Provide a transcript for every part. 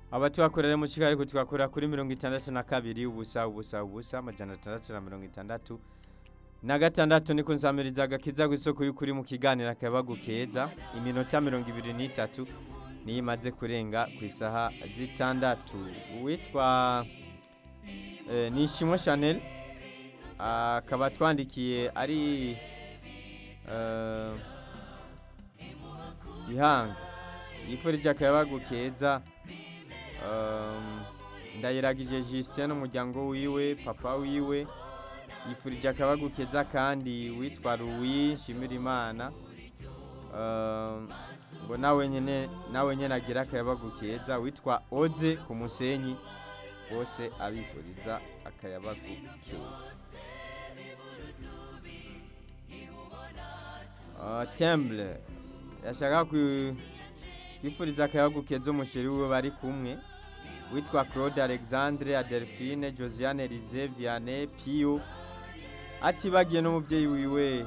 aba tuhakorera mu kigali ariko tugakorera kuri mirongo itandatu na kabiri ubusa ubusa ubusa amajana atandatu na mirongo itandatu na gatandatu niko nsamiriza agakiza ku isoko y'ukuri mu kiganiro akayabagu keza iminota mirongo ibiri n'itatu niyo imaze kurenga ku isaha zitandatu uwitwa eh, nishimwe chanel akaba twandikiye ari eh, ihanga yifurije akayabagu keza um, ndayiragije Justin n'umuryango wiwe papa wiwe yifurije akabagu keza kandi witwa Louis Nshimirimana um, ngo nawe nyene nawe nyene agira akayabagu keza witwa Oze ku musenyi bose abifuriza akayabagu keza Uh, Temple yashaka ku- kwifuriza akayabagu keza umusheri wiwe bari kumwe witwa Claude Alexandre Adelphine Josiane Rize Vianney Pio atibagiye n'umubyeyi wiwe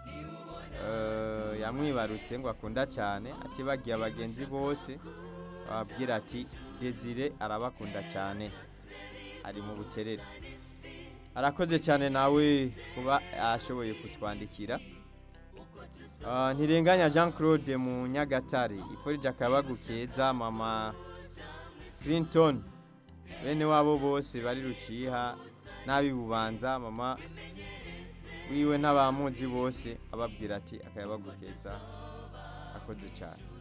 eh, yamwibarutse ngo akunda cyane atibagiye abagenzi bose bababwira ati Desire arabakunda cyane ari mu buterere arakoze cyane nawe kuba ashoboye kutwandikira Ah, ntirenganya Jean Claude mu Nyagatare iforije akabagu keza mama Clinton bene wabo bose bari rushiha n'abi bubanza mama wiwe n'abamuzi bose ababwira ati akayabagu keza akoze cyane